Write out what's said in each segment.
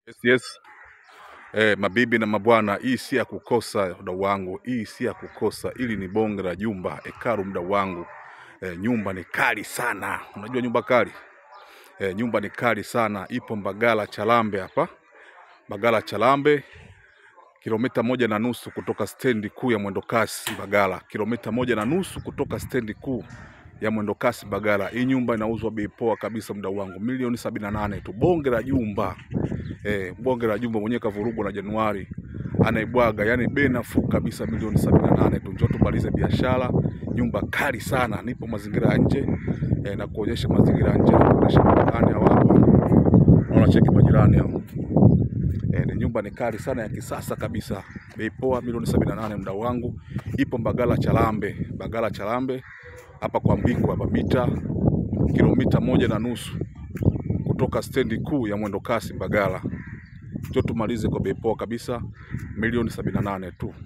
Yes, yes. Eh, mabibi na mabwana, hii si ya kukosa mdau wangu, hii si ya kukosa. Hili ni bonge la jumba hekalu, mdau wangu. Eh, nyumba ni kali sana. Unajua nyumba kali? Eh, nyumba ni kali sana, ipo Mbagala Chalambe hapa, Mbagala Chalambe, kilomita moja na nusu kutoka stendi kuu ya mwendokasi Mbagala, kilomita moja na nusu kutoka stendi kuu ya mwendokasi Mbagala. Hii nyumba inauzwa bei poa kabisa, mdau wangu, milioni sabini na nane tu, bonge la jumba eh, bonge la jumba mwenyewe kavurugwa na Januari anaibwaga, yani bei nafuu kabisa, milioni sabini na nane tu. Njoo tumalize biashara. Nyumba kali sana, nipo mazingira ya nje eh, na kuonyesha mazingira ya nje, na kuonyesha majirani hao hapa, naona cheki majirani hao eh, ni nyumba ni kali sana ya kisasa kabisa, bei poa, milioni sabini na nane mdau wangu. Ipo Mbagala Chalambe, Mbagala Chalambe hapa kwa Mbiku hapa, mita kilomita moja na nusu kutoka stendi kuu ya mwendokasi Mbagala. Njoo tumalize kwa bei poa kabisa, milioni sabini na nane tu.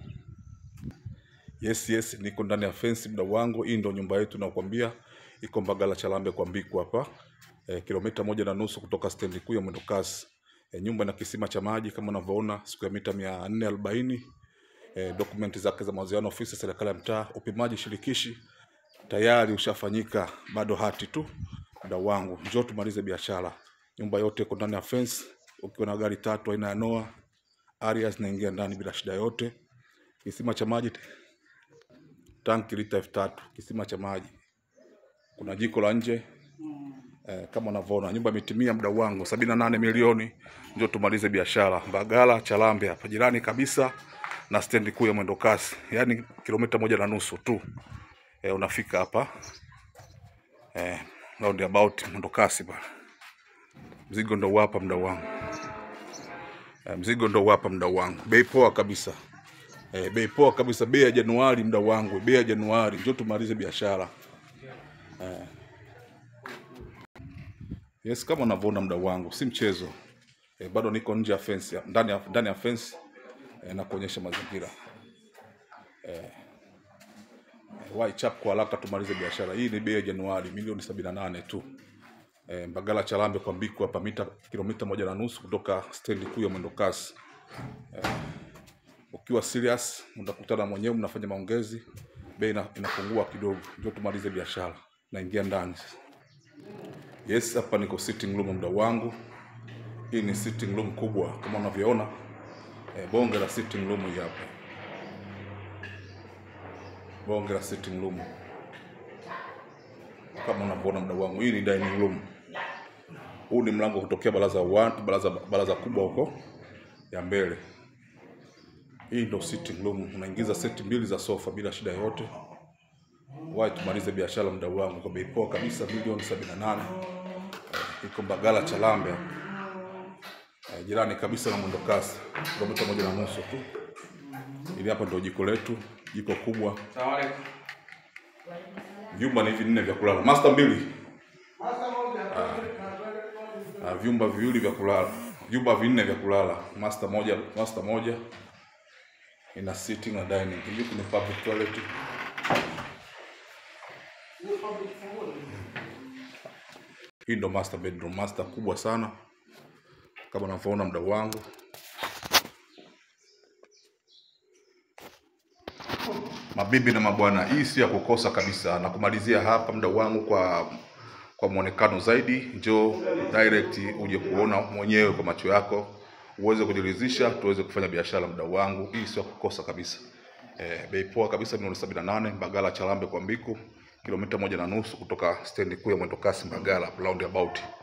Yes, yes, niko ndani ya fence mdau wangu. Hii ndo nyumba yetu nakwambia, iko Mbagala Chalambe kwa Mbiku hapa e, kilomita moja na nusu kutoka stendi kuu ya mwendokasi. E, nyumba ina kisima cha maji kama unavyoona, siku ya mita mia nne arobaini e, dokumenti zake za mauziano ofisi ya serikali ya mtaa. Upimaji shirikishi tayari ushafanyika, bado hati tu. Mdau wangu, njoo tumalize biashara. Nyumba yote iko ndani ya fence. Ukiwa na gari tatu aina ya Noah Arias zinaingia ndani bila shida yote. Kisima cha maji tanki lita elfu tatu kisima cha maji. Kuna jiko la nje eh, kama unavyoona nyumba imetimia, mdau wangu, sabini na nane milioni. Njoo tumalize biashara. Mbagala Chalambe hapa jirani kabisa na stendi kuu ya mwendokasi, yaani kilomita moja na nusu tu eh, unafika hapa eh, roundabout mwendokasi bana. Mzigo ndo hapa mdau wangu eh, mzigo ndo hapa mdau wangu, bei poa kabisa eh, bei poa kabisa, bei ya Januari mdau wangu, bei ya Januari. Njoo tumalize biashara eh. Yes, kama unavyoona mdau wangu, si mchezo eh, bado niko nje ya fence, ya- ndani ya ndani ya fence eh, na kuonyesha mazingira eh, wai chap kwa haraka tumalize biashara hii. Ni bei ya Januari, milioni sabini na nane tu eh, Mbagala Chalambe kwa Mbiku hapa, mita kilomita moja na nusu kutoka stendi kuu ya mwendokasi. Ukiwa serious utakutana mwenyewe, mnafanya maongezi, bei ina- inapungua kidogo. Ndio tumalize biashara, naingia ndani sasa. Yes, hapa niko sitting room mdau wangu. Hii ni sitting room kubwa kama unavyoona eh, bonge la sitting room hii hapa, bonge la sitting room kama unavyoona mdau wangu. Hii ni dining room. Huu ni mlango kutokea baraza one, baraza baraza kubwa huko ya mbele. Hii ndo sitting room, unaingiza seti mbili za sofa bila shida yoyote. Wahi tumalize biashara mdau wangu kwa bei poa kabisa, milioni sabini na nane. Iko Mbagala Chalambe eh, jirani kabisa na mwendokasi, kilomita moja na nusu tu. Ili hapa ndio jiko letu, jiko kubwa. Vyumba ni hivi nne vya kulala, master mbili, ah, vyumba viwili vya kulala, vyumba vinne vya kulala, master moja, master moja ina sitting na dining. Hivi kuna public toilet. Hii ndo master bedroom, master kubwa sana kama unavyoona mdau wangu. Mabibi na mabwana, hii si ya kukosa kabisa. Na kumalizia hapa mdau wangu kwa kwa mwonekano zaidi, njoo direct uje kuona mwenyewe kwa macho yako, uweze kujiridhisha, tuweze kufanya biashara mdau wangu. Hii sio ya kukosa kabisa. Eh, bei poa kabisa, milioni sabini na nane Mbagala Chalambe kwa Mbiku, kilomita moja na nusu kutoka stendi kuu ya mwendokasi Mbagala roundabout.